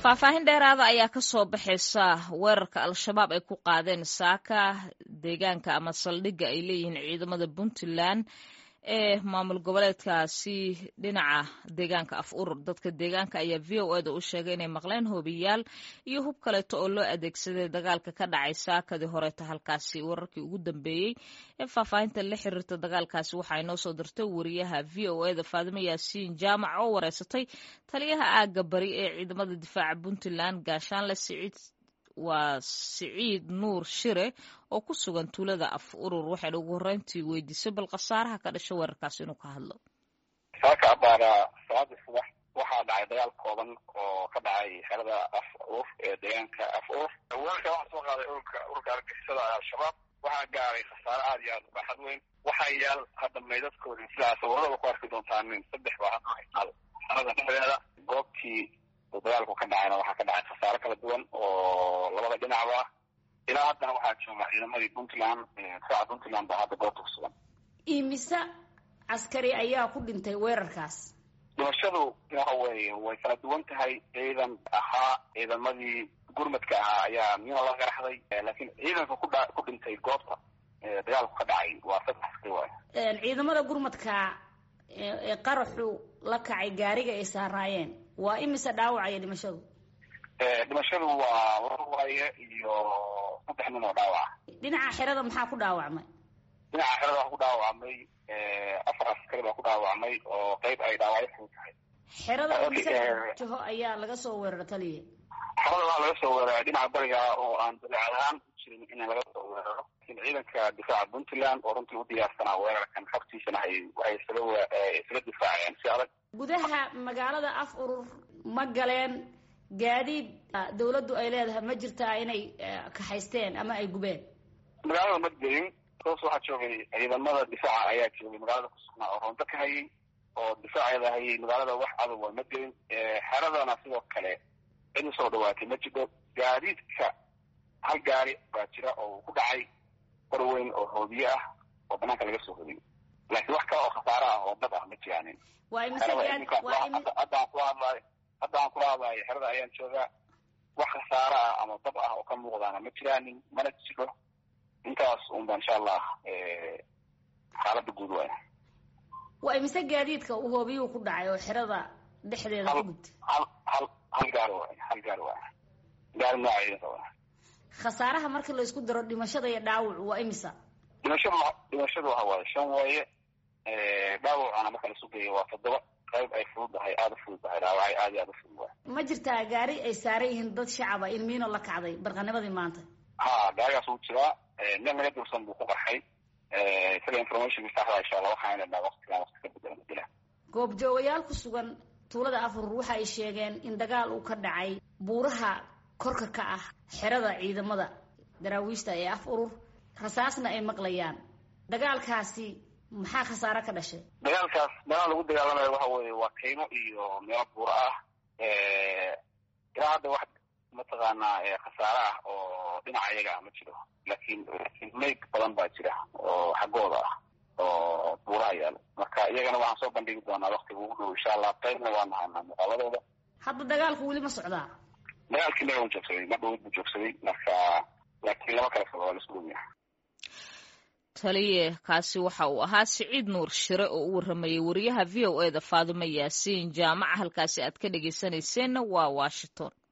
faahfaahin dheeraada ayaa ka soo baxaysa weerarka al-shabaab ay ku qaadeen saaka deegaanka ama saldhigga ay leeyihiin ciidamada puntland ee maamul goboleedkaasi dhinaca deegaanka af urur dadka deegaanka ayaa v o eda u sheegay inay maqleen hoobiyaal iyo hub kaleeto oo loo adeegsaday dagaalka ka dhacay saakadii horeeta halkaasi wararkii ugu dambeeyey ee faahfaahinta la xiriirta dagaalkaasi waxaa inoo soo dirtay wariyaha v o eda faadimo yaasiin jaamac oo wareysatay taliyaha aagga bari ee ciidamada difaaca puntland gaashaanle siciid waa siciid nuur shire oo ku sugan tuulada af urur waxayna ugu horreyntii weydiisay bal khasaaraha ka dhasha weerarkaas inuu ka hadlo saaka abaara salaadii subax waxaa dhacay dagaal kooban oo ka dhacay xerada af urur ee deegaanka af urur weerarka waxaa soo qaaday ururka ururka argixisada al-shabaab waxaa gaaray khasaare aada iyo aada u baaxad weyn waxaa yaal hadda maydadkoodii sidaa sawirada ku arki doontaan nin saddex baa hadda haytaal xerada dhexdeeda goobtii dagaalku ka dhacayna waxaa ka dhacay khasaare kala duwan oo labada dhinacba ilaa haddana waxaa jooga ciidamadii puntland difaaca puntland baa hadda goobta ku sugan imise caskari ayaa ku dhintay weerarkaas dhimashadu waxa weeye way kala duwan tahay ciidan ahaa ciidamadii gurmadka ahaa ayaa mina la garaxday laakiin ciidanka kudha ku dhintay goobta dagaalku ka dhacay waa saddex askari waay ciidamada gurmadka ee qaraxu la kacay gaariga ay saaraayeen waa imise dhaawacaya dhimashadu dhimashadu waa war waaye iyo saddex nin oo dhaawaca dhinaca xerada maxaa ku dhaawacmay dhinaca xerada waxaa ku dhaawacmay afar askari baa ku dhaawacmay oo qeyb ay dhaawacyo fudud tahay xerada imise jaho ayaa laga soo weerara taliya xerada waxaa laga soo weeraray dhinaca bariga oo aan dabeecad ahaan u jirin in laga soo weeraro laakiin ciidanka difaaca puntland oo runtii u diyaarsanaa weerarkan xogtiisana hay waxay isaga isaga difaaceen si adag gudaha magaalada af urur ma galeen gaadiid dawladdu ay leedahay ma jirtaa inay kaxaysteen ama ay gubeen magaalada ma gelin toos waxaa joogay ciidamada difaaca ayaa joogay magaalada kusugnaa oo roonto ka hayay oo difaaceeda hayay magaalada wax adag waa ma gelin xeradana sidoo kale cid usoo dhawaatay ma jiro gaadiidka hal gaari baa jira oo ku dhacay qor weyn oo hoobiye ah oo banaanka laga soo hodiyay laakiin wax kale oo khasaare ah oo dad ah ma jiraanin haddaan kula hadlayo hadda aan kula hadlayo xerada ayaan joogaa wax khasaare ah ama dab ah oo ka muuqdaana ma jiraanin mana jiro intaas unba insha allah xaalada guud waay waa imise gaadiidka uu hoobiyuhu ku dhacay oo xerada dhexdeeda ku gubtay hal hal hal gaari waay hal gaari waay gaari nooca ciidanka waay khasaaraha marka la isku daro dhimashada iyo dhaawacu waa imisa dhimashadu dhimashadu waxa waaye shan waaye dhaawacana marka la sugayo waa toddoba qayb ay fududahay aada u fududahay dhaawacay aada iyo aada u fudud waay ma jirtaa gaari ay saaran yihiin dad shacaba in miino la kacday barqanimadii maanta ha gaarigaas wuu jiraa nin naga dursan buu ku qarxay isaga informationka saxda insha allah waxaan idhahnaa waqtigan waqti ka bedela madila goobjoogayaal ku sugan tuulada afurur waxa ay sheegeen in dagaal uu ka dhacay buuraha korka ka ah xerada ciidamada daraawiishta ee af urur rasaasna ay maqlayaan dagaalkaasi maxaa khasaare ka dhashay dagaalkaas dagaal lagu dagaalamayo waxa weeye waa kaymo iyo meelo buura ah ilaa hadda wax mataqaanaa khasaare ah oo dhinaca iyaga ah ma jiro laakiin mayg badan baa jira oo xaggooda ah oo buuraha yaalo marka iyagana waxaan soo bandhigi doonaa waktiga ugu dhow insha allah qaybna waa nahanaa muuqaaladooda hadda dagaalku weli ma socdaa dagaalkii naga u joogsaday ma dhowid buu joogsaday marka laakiin lama kala foga waa laisku dhowyahay taliye kaasi waxa uu ahaa siciid nuur shire oo u warramayay wariyaha v o eda faadimo yaasiin jaamaca halkaasi aad ka dhegeysanayseena waa washington